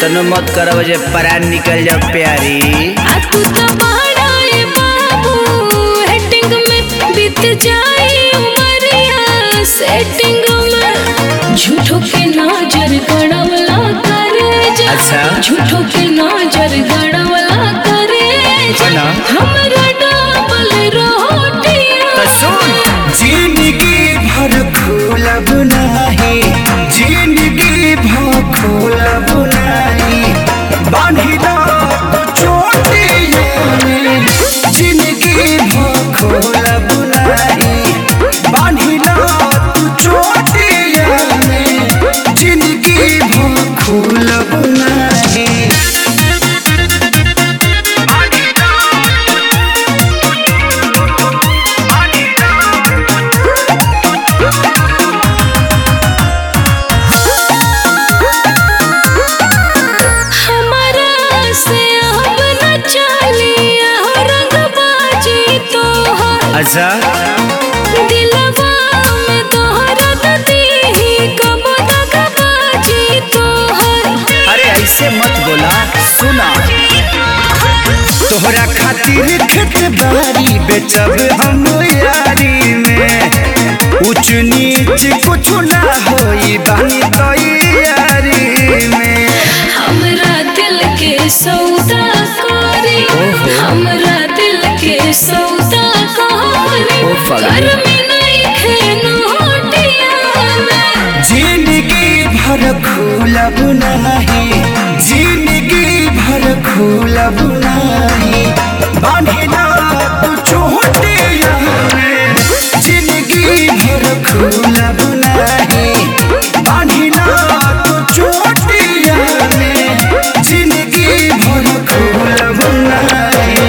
इतनो मत करब जे परान निकल जाओ प्यारी आ तू तो बड़ा ए बाबू हेटिंग में बीत जाई उमरिया सेटिंग में झूठो के नजर गड़वला करे जा अच्छा। झूठो के नजर गड़वला करे जा ना। हमरा डबल रोटियां तो सुन जिंदगी भर खोलब नाही जिंदगी भर खोलब नाही बांधिला तो चोटिया में जिंदगी भर खोलब नाही बांधिला तो चोटिया में जिंदगी भर खोलब नाही हमारा से अब न चलिया रंगबाजी तोहर अच्छा दिलवा में तोहरा दीही कब दगबाजी तोहर अरे ऐसे मत बोला सुना तोहरा खातिर खेत बारी बेचब हम यारी में ऊंच नीच कुछ ना होई बानी तैयारी में हमरा दिल के सौदा करी हमरा दिल के सौदा करी ओ फगली। घर में नहीं खेनोटिया में जिंदगी भर खोलब नहीं जिंदगी भर खोलब नहीं बांधिला तू चोटिया में जिंदगी भर खोलब नहीं बांधिला तू चोटिया में जिंदगी भर खोलब नहीं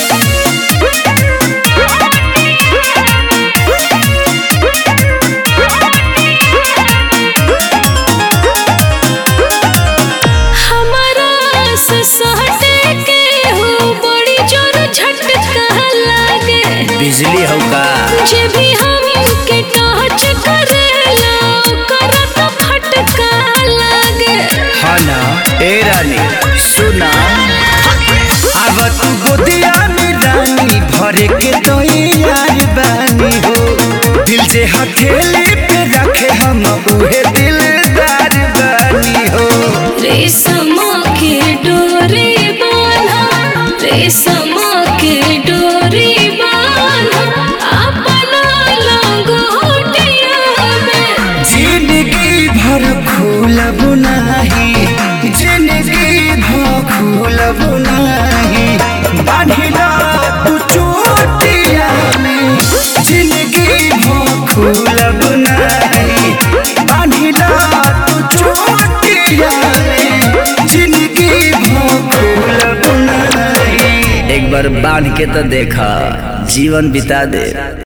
हमारा से सहटे के हो बड़ी जोर झटका लागे बिजली हो का जे भी हमके टच करेला ओकरा तो फटका लागे हाँ ना ए रानी सुना अब तू गोदिया में रानी भरे के तो यार बानी हो दिल से हथेली पे रखे हम उहे दिलदार बानी हो रेशम के डोरी बांधा रेशम के डोरी बांधा अपना लंगोटिया में जिंदगी भर खोलब नहीं जिंदगी भर खोलब नहीं बांधिला तू चोटिया में जिंदगी भर खोलब नहीं बांधिला तू चोटिया में जिंदगी भर खोलब नहीं एक बार बांध के तो देखा जीवन बिता दे